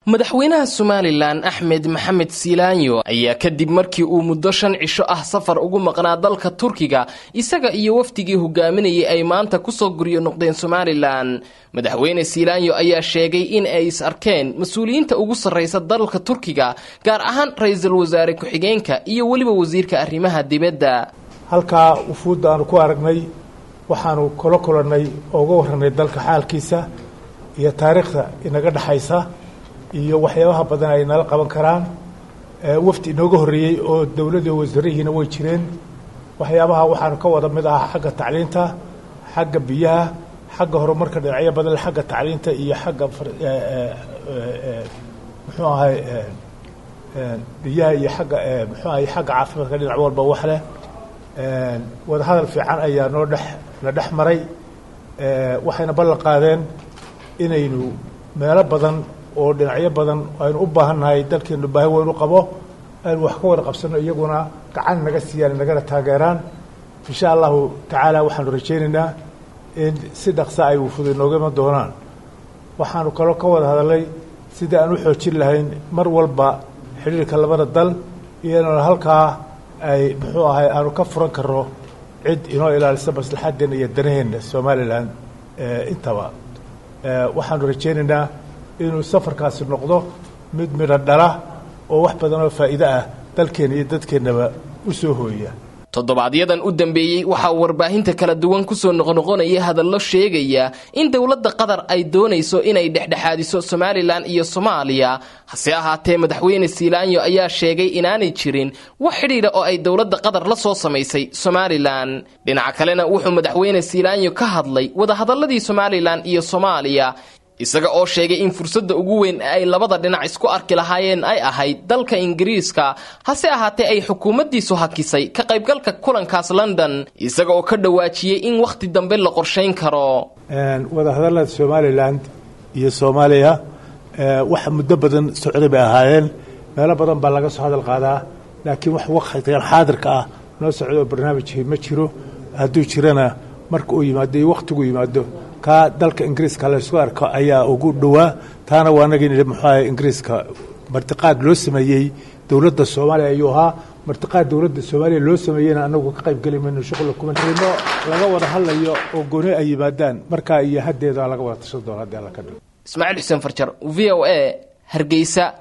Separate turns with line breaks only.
madaxweynaha somalilan axmed maxamed siilaanyo ayaa kadib markii uu muddo shan cisho ah safar ugu maqnaa dalka turkiga isaga iyo wafdigii hogaaminayay ay maanta kusoo guryo noqdeen somalilan madaxweyne siilaanyo ayaa sheegay in ay is arkeen mas-uuliyiinta ugu sarraysa dalka turkiga gaar ahaan ra-iisul wasaare ku-xigeenka iyo weliba wasiirka arrimaha dibadda
halkaa wufuudda aanu ku aragnay waxaanu kula kulannay oo uga warranay dalka xaalkiisa iyo taariikhda inaga dhexaysa iyo waxyaabaha badan ay nala qaban karaan wafdi inooga horreeyey oo dowladii wasaarihiina way jireen waxyaabaha waxaanu ka wada mid ahaa xagga tacliinta xagga biyaha xagga horumarka dhinacyo badan xagga tacliinta iyo xagga muxuu ahay biyaha iyo xagga muxuu ahay xagga caafimaadka dhinac walba wax leh wadahadal fiican ayaa noo dhex na dhex maray waxayna ballan qaadeen inaynu meelo badan oo dhinacyo badan aynu u baahannahay dalkeenu baahi weyn u qabo aynu wax ka wada qabsanno iyaguna gacan naga siiyaan nagana taageeraan insha allahu tacaala waxaanu rajaynaynaa in si dhaqsa ay wufuda inooga iman doonaan waxaanu kaloo ka wada hadalnay sidii aan u xoojin lahayn mar walba xidhiirka labada dal iyadana halkaa ay muxuu ahay aanu ka furan karno cid inoo ilaalisa maslaxaddeenna iyo danaheenna somalilan intaba waxaanu rajaynaynaa inuu safarkaasi noqdo mid midho dhala oo wax badan oo faa'iide ah dalkeenna iyo dadkeennaba u soo hooya
toddobaadyadaan u dambeeyey waxaa warbaahinta kala duwan kusoo noqnoqonaya hadallo sheegaya in dowladda qatar ay doonayso inay dhexdhexaadiso somalilan iyo soomaaliya hase ahaatee madaxweyne siilaanyo ayaa sheegay inaanay jirin wax xidhiidha oo ay dowladda qatar la soo samaysay somalilan dhinaca kalena wuxuu madaxweyne siilaanyo ka hadlay wadahadalladii somalilan iyo soomaaliya isaga oo sheegay in fursadda ugu weyn ee ay labada dhinac isku arki lahaayeen ay ahayd dalka ingiriiska hase ahaatee ay xukuumaddiisu hakisay ka qaybgalka kulankaas london isaga oo ka dhawaajiyey in wakhti dambe la qorshayn karo
wadahadallada somalilan iyo soomaaliya waxa muddo badan socday bay ahaayeen meelo badan baa laga soo hadal qaadaa laakiin wax wakhtigan xaadirka ah noo socdo oo barnaamijkii ma jiro hadduu jirana marka uu yimaado iyo wakhtigu yimaado kaa dalka ingiriiska laysku arko ayaa ugu dhowaa taana waa anagii nidhi muxuu ahay ingiriiska martiqaad loo sameeyey dowladda soomaaliya ayuu ahaa martiqaad dowladda soomaaliya loo sameeyeyna anagu ka qayb geli mayno shuqula kuma jirino laga wada hadlayo oo gooni ay yimaadaan markaa iyo haddeeda laga wada tashan doona haddii alla ka dhigo
ismaaciil xuseen farjar v o a hargeysa